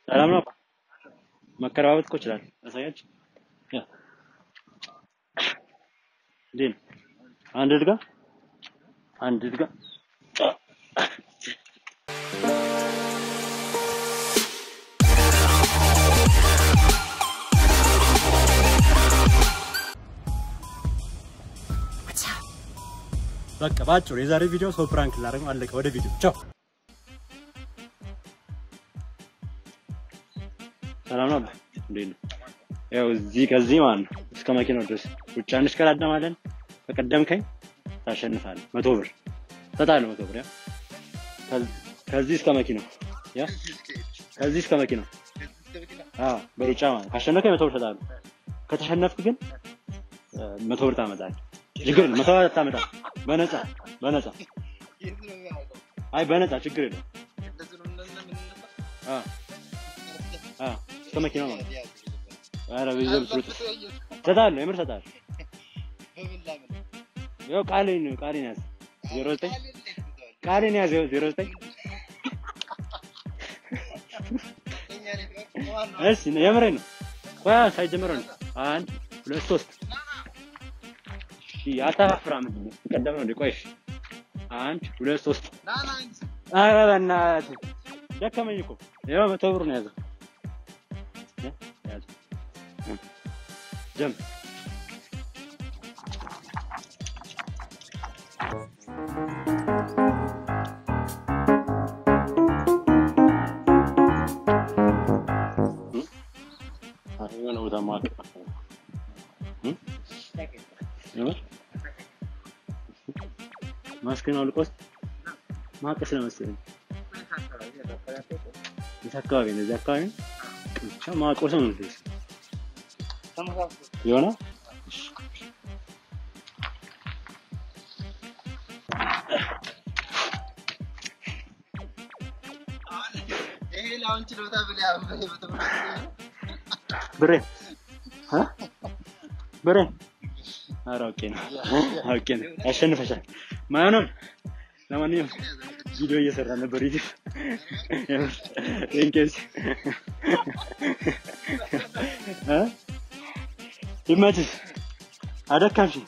ሰላም ነው። መከራበት እኮ ይችላል። አሳያችሁ። ያ እንዴት ነው? አንድ ድጋ አንድ ድጋ በቃ ባጭሩ የዛሬ ቪዲዮ ሰው ፕራንክ ላደርግ ነው። አለቀ። ወደ ቪዲዮ ቻው። ሰላም ነው። እንዴት ነው? ያው እዚህ ከዚህ ማለት ነው እስከ መኪናው ድረስ ሩጫ እንሽቀዳደማለን። ከቀደምከኝ ታሸንፋለህ። መቶ ብር እሰጥሃለሁ። መቶ ብር ያ ከዚህ እስከ መኪናው ያ ከዚህ እስከ መኪናው አዎ፣ በሩጫ ማለት ካሸነፍከኝ መቶ ብር እሰጥሃለሁ። ከተሸነፍክ ግን መቶ ብር ታመጣለህ። ችግር የለም። መቶ ብር ታመጣለህ። በነፃ በነፃ አይ በነፃ ችግር የለም። አዎ አዎ እስከ መኪናው ማለት ነው። ኧረ ቤተሰብ ስሩጥ እሰጥሃለሁ። የምር እሰጥሃለሁ። ያው ቃሌን ቃሌን ያዝ ዜሮ ዘጠኝ ቃሌን ያዝ ያው ዜሮ ዘጠኝ እሺ የምሬን ነው። ቆይ ሳይጀምረው ነው አንድ ሁለት ሶስት እሺ አታፋፍራ ምንድን ነው ቀደም ነው እንዴ? ቆይ እሺ አንድ ሁለት ሶስት ኧረ በእናትህ ደከመኝ እኮ ያው መቶ ብር ነው ያዘው ያዘው ጀምር የሆነ ቦታ ማቀፍ ማስክን አውልቆስ ማቀስ ለመሰለኝ የት አካባቢ ነው? እዚህ አካባቢ ነው። ብቻ ማቆስ ነው እንዴ? የሆነ ብሬ እ ብሬ ኧረ አውቄ ነው አውቄ ነው ያሸንፈሻል። ማንም ለማንኛውም ቪዲዮ እየሰራ ነበር ዩቲዩብ ኢንኬስ እ ይመችሽ አደካምሽኝ።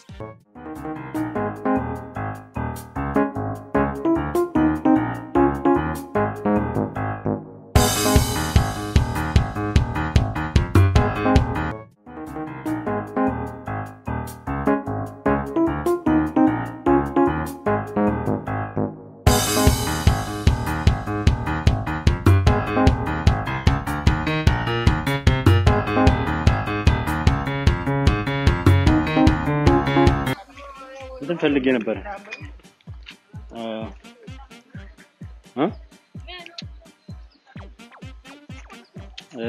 እንትን ፈልጌ ነበር እ እ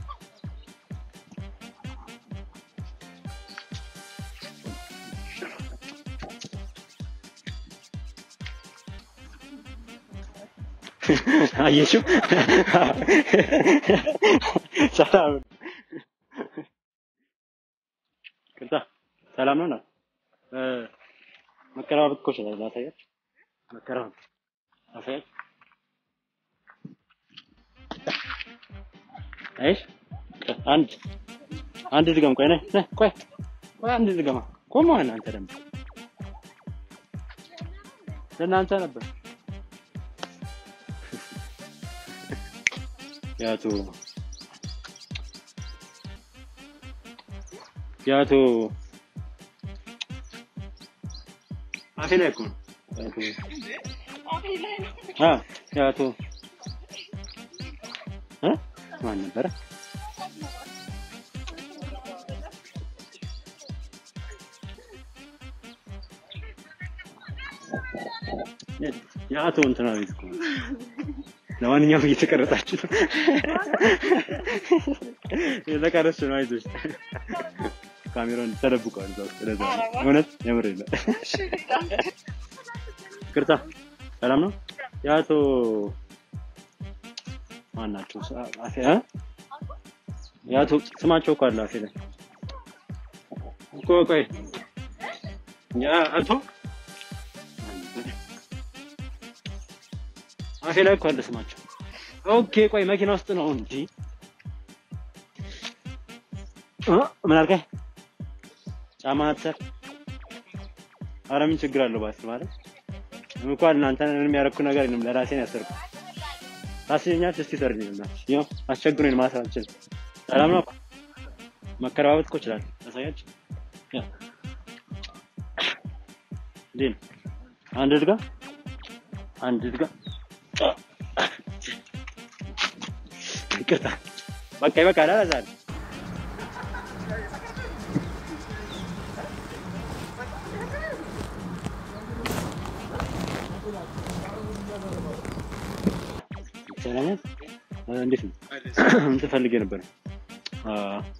አየሽው? ሰላም ቅርታ ሰላም ነው። እ መቀራረብ እኮ ይችላል። ላሳያችሁ። መቀራረብ ላሳያችሁ። አይሽ አንድ አንድ ድገም። ቆይ ነህ ነህ ቆይ ቆይ አንድ ድገማ። ቆማ አንተ ደግሞ ለእናንተ ነበር ያቱ ያቱ አፌ ላይ እኮ ነው ያቱ አ ያቱ እ ማን ነበረ? የአቶ እንትና ቤት እኮ ነው። ለማንኛውም እየተቀረጻችሁ ነው። እየተቀረጽሽ ነው። አይዞሽ ካሜራውን ተደብቋል። እዛው ስለዛ እውነት የምር የለ ይቅርታ። ሰላም ነው። የአቶ ማን ናቸው? አፌ እ የአቶ ስማቸው እኮ አለ አፌ ላይ ቆይ ቆይ የአቶ አፌ ላይ እኮ አለ ስማቸው ኦኬ ቆይ መኪና ውስጥ ነው እንጂ እ ምን አልከኝ? ጫማ አትሰር። ኧረ ምን ችግር አለው ባስ ማለት እንኳን እናንተ ምንም ያደረኩት ነገር የለም ለራሴ ነው ያሰርኩት። ታስኛለች እስቲ ሰርኝ እና ይኸው አስቸግሮኝ ማሰር አልችልም። ሰላም ነው መከረባበት እኮ እችላለሁ። ታሳያች ያ እንዴት ነው? አንድ እድጋ አንድ እድጋ ይቅርታ በቃ ይበቃል። አላዛል ሰላም እንዴት ነው? ምን ትፈልግ ነበር? አ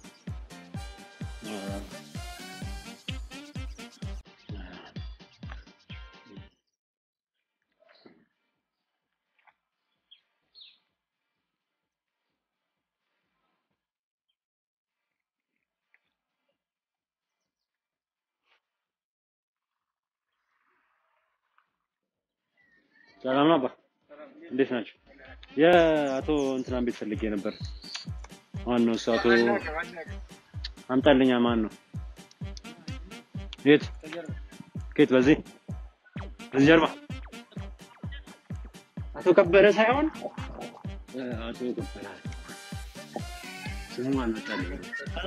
ሰላም ነው አባ፣ እንዴት ናቸው? የአቶ እንትናን ቤት ፈልጌ ነበር። ማን ነው እሱ? አቶ አምጣልኛ። ማን ነው? የት? ከየት? በዚህ በዚህ ጀርባ አቶ ከበረ ሳይሆን አቶ ከበረ ስሙ አልመጣልኝም።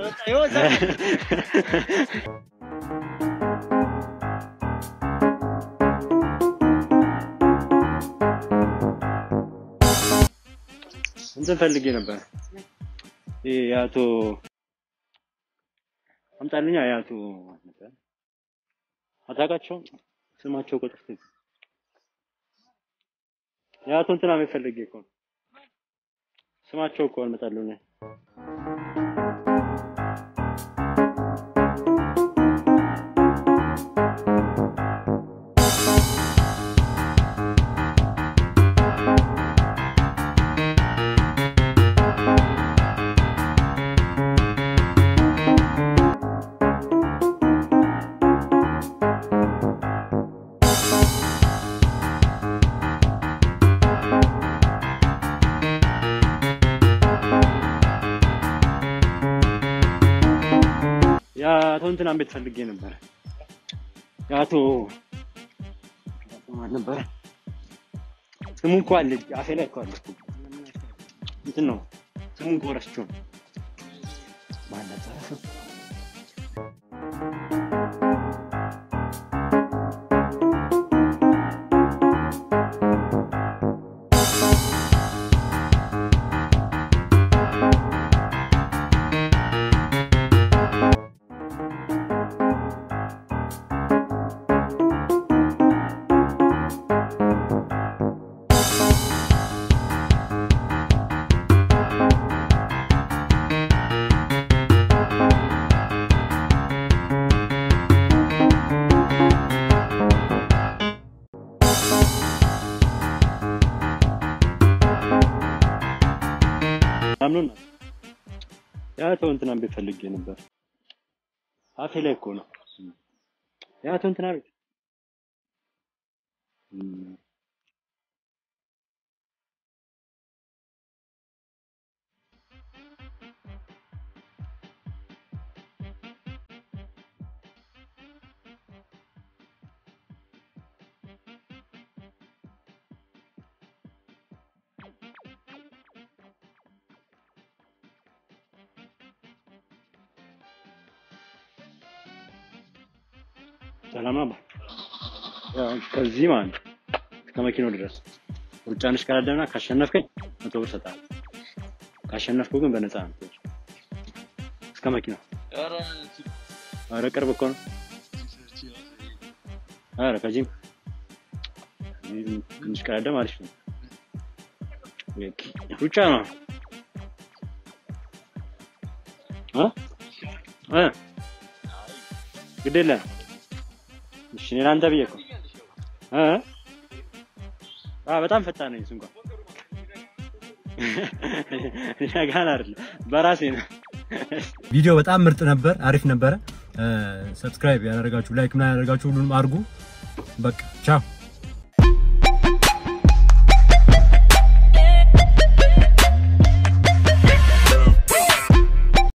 እንትን ፈልጌ ነበር። ይሄ የአቶ አምጣልኛ የአቶ አታውቃቸውም? ስማቸው እኮ ጠፍቶኝ የአቶ እንትና ቤት ፈልጌ እኮ ነው። ስማቸው እኮ አልመጣልኝ። የአቶ እንትናን ቤት ፈልጌ ነበረ። የአቶ ማን ነበረ ስሙ እንኳ አለ አፌ ላይ እኮ አለ እኮ። እንትን ነው ስሙ እንኳ ረስቼው ነው። ማን ነበረ ስሙ? አምኑና የአቶ እንትናን ቤት ፈልጌ ነበር። አፌ ላይ እኮ ነው የአቶ እንትና ቤት እም፣ ሰላም ነው። ያው ከዚህ ማለት ነው እስከ መኪናው ድረስ ሩጫንሽ ቀዳደምና ካሸነፍከኝ መቶ ብር ሰጣለሁ። ካሸነፍኩ ግን በነፃ ነው። እስከ መኪናው ኧረ ቅርብ እኮ ነው። ኧረ ከዚህም እዚህም ትንሽ ቀዳደም አሪፍ ነው። ሩጫ ነው እ እ ግድ የለም እሺ እኔ ለአንተ ብዬ እኮ እ አ በጣም ፈጣን ነኝ። እሱ እንኳን ሸጋን አይደለም በራሴ ነው። ቪዲዮ በጣም ምርጥ ነበር፣ አሪፍ ነበረ። ሰብስክራይብ ያደረጋችሁ ላይክ ምናምን ያደረጋችሁ ሁሉንም አድርጉ። በቃ ቻው።